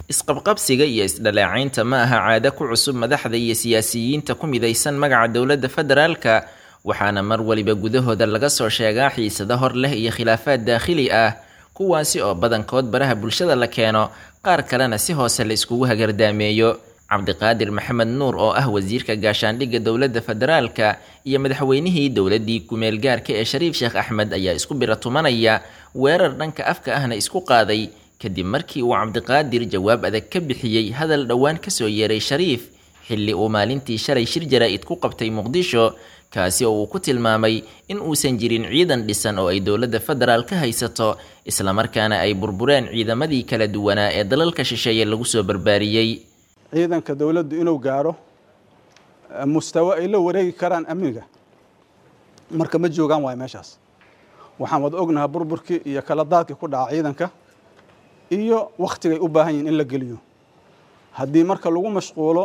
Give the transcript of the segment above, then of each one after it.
isqabqabsiga iyo isdhalaacaynta ma aha caado ku cusub madaxda iyo siyaasiyiinta ku midaysan magaca dowladda federaalka waxaana mar waliba gudahooda laga soo sheegaa xiisado hor leh iyo khilaafaad daakhili ah kuwaasi oo badankood baraha bulshada la keeno qaar kalena si hoose la iskugu hagardaameeyo cabdiqaadir maxamed nuur oo ah wasiirka gaashaandhigga dowladda federaalka iyo madaxweynihii dowladdii kumeel gaarka ee shariif sheekh axmed ayaa isku biratumanaya weerar dhanka afka ahna isku qaaday kadib markii uu cabdiqaadir jawaab adag ka bixiyey hadal dhowaan kasoo yeeray shariif xilli uu maalintii shalay shir jaraa-id ku qabtay muqdisho kaasi oo uu ku tilmaamay in uusan jirin ciidan dhisan oo ay dowladda federaal ka haysato islamarkaana ay burbureen ciidamadii kala duwanaa ee dalalka shisheeye lagu soo barbaariyey ciidanka dowladdu inuu gaaro mustawo ay la wareegi karaan amniga marka ma joogaan waayo meeshaas waxaan wada ognahaa burburkii iyo kala daadkii ku dhaca ciidanka iyo wakhtigay u baahan yihin in la geliyo haddii marka lagu mashquulo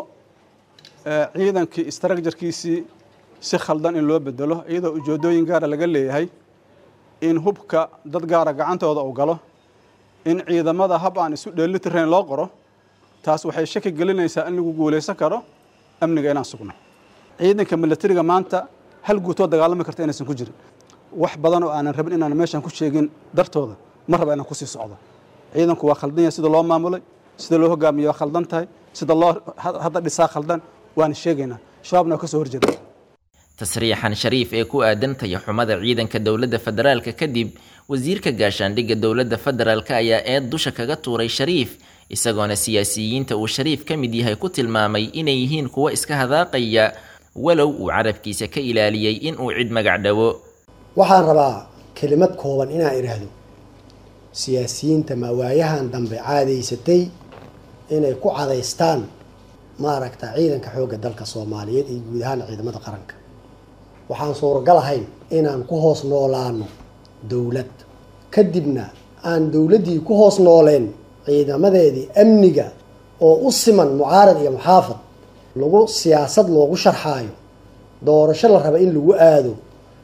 ciidankii istraakjarkiisii si khaldan in loo bedelo iyadoo ujeedooyin gaara laga leeyahay in hubka dad gaara gacantooda uu galo in ciidamada hab aan isu dheelitirayn loo qoro taas waxay shaki gelinaysaa in lagu guulaysan karo amniga inaan sugno ciidanka milatariga maanta hal guutoo dagaalami karta inaysan ku jirin wax badan oo aanan rabin inaan meeshan ku sheegin dartooda ma raba inaan kusii socdo ciidanku waa khaldan yahay sida loo maamulay sida loo hogaamiye waa khaldan tahay sida loo hadda dhisaa khaldan waana sheegaynaa shabaabna waa ka soo horjeeda tasriixan shariif ee ku aadan tayaxumada ciidanka dowladda federaalka kadib wasiirka gaashaandhigga dowladda federaalka ayaa eed dusha kaga tuuray shariif isagoona siyaasiyiinta uu shariif ka mid yahay ku tilmaamay inay yihiin kuwo iska hadaaqaya walow uu carabkiisa ka ilaaliyey in uu cid magac dhawo waxaan rabaa kelimad kooban inaan idhaahdo siyaasiyiinta mawaayahan dambe caadaysatay inay ku cadaystaan maaragta ciidanka xoogga dalka soomaaliyeed iyo guud ahaan ciidamada qaranka waxaan suuragal ahayn inaan ku hoos noolaano dowlad kadibna aan dowladdii ku hoos nooleen ciidamadeedii amniga oo u siman mucaarad iyo muxaafad lagu siyaasad loogu sharxaayo doorasho la raba in lagu aado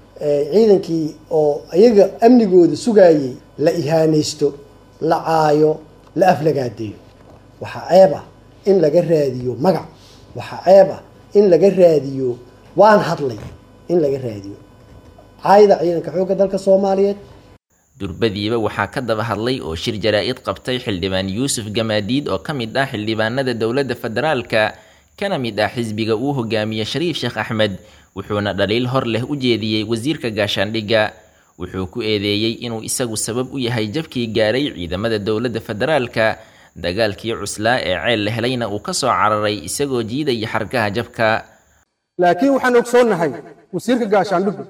ciidankii oo iyaga amnigooda sugaayay la ihaanaysto la caayo la aflagaadeeyo waxaa ceeb ah in laga raadiyo magac waxaa ceeb ah in laga raadiyo waan hadlay in laga raadiyo caayda ciidanka xoogga dalka soomaaliyeed durbadiiba waxaa ka daba hadlay oo shir jaraa-id qabtay xildhibaan yuusuf gamaadiid oo ka mid ah xildhibaanada dowladda federaalka kana mid ah xisbiga uu hogaamiye shariif sheekh axmed wuxuuna dhaliil hor leh u jeediyey wasiirka gaashaandhigga wuxuu ku eedeeyey inuu isagu sabab u yahay jabkii gaaray ciidamada dowladda federaalka dagaalkii cuslaa ee ceel la helayna uu ka soo cararay isagoo jiidaya xargaha jabka laakiin waxaan ogsoonnahay wasiirka gaashaandhigu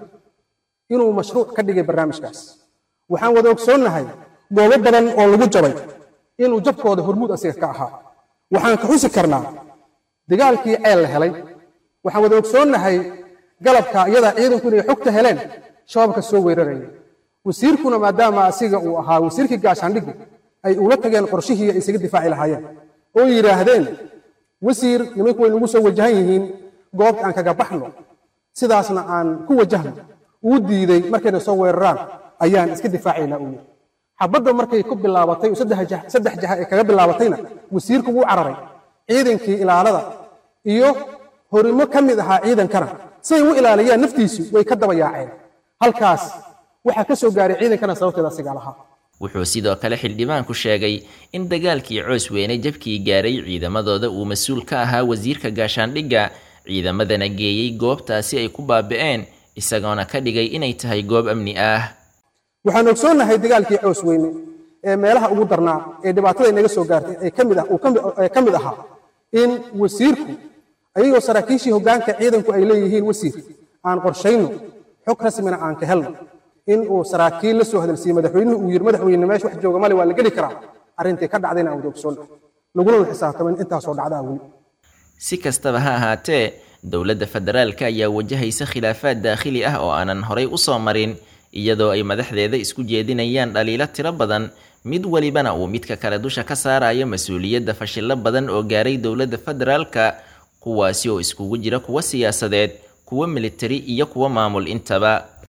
inuu mashruuc ka dhigay barnaamijkaas waxaan wada ogsoonnahay goobo badan oo lagu jabay inuu jabkooda hormuud asiga ka ahaa waxaan ka xusi karnaa dagaalkii ceel la helay waxaan wada ogsoonnahay galabka iyadaa ciidanku inay xogta heleen shabaabka soo weeraraya wasiirkuna maadaama asiga uu ahaa wasiirkii gaashaandhigu ay ula tageen qorshihii ay isaga difaaci lahaayeen oo yidhaahdeen wasiir nimanku way nagu soo wajahan yihiin goobta aan kaga baxno sidaasna aan ku wajahno uu diiday markayna soo weeraraan ayaan iska difaacaynaa uu xabadda markay ku bilaabatay saddex jaha ee kaga bilaabatayna wasiirku wuu cararay ciidankii ilaalada iyo horimo ka mid ahaa ciidankana siay u ilaaliyaan naftiisu way ka daba yaaceen halkaas waxaa ka soo gaaray ciidankana sababteeda asigaa lahaa wuxuu sidoo kale xildhibaanku sheegay in dagaalkii coos weyne jabkii gaaray ciidamadooda uu mas-uul ka ahaa wasiirka gaashaandhigga ciidamadana geeyey goobtaasi ay ku baabi'een isagoona ka dhigay inay tahay goob amni ah waxaan ogsoonnahay dagaalkii coos weyne ee meelaha ugu darnaa ee dhibaatada inaga soo gaartay ee kamid ah ee ka mid ahaa in wasiirku ayagoo saraakiishii hoggaanka ciidanku ay leeyihiin wasiir aan qorshayno xog rasmina aan ka helno in uu saraakiil la soo hadalsiiyey madaxweynuhu uu yidhi madaxweyne meesha wax jooga male waa la geli karaa arrintii ka dhacdayna aan wada ogsoonnahay laguna la xisaabtamo in intaasoo dhacdaa weli si kastaba ha ahaatee dowladda federaalka ayaa wajahaysa khilaafaad daakhili ah oo aanan horay u soo marin iyadoo ay madaxdeeda isku jeedinayaan dhaliilo tiro badan mid welibana uu midka kale dusha ka saarayo mas-uuliyadda fashillo badan oo gaaray dowladda federaalka kuwaasi oo iskugu jira kuwo siyaasadeed kuwo militari iyo kuwo maamul intaba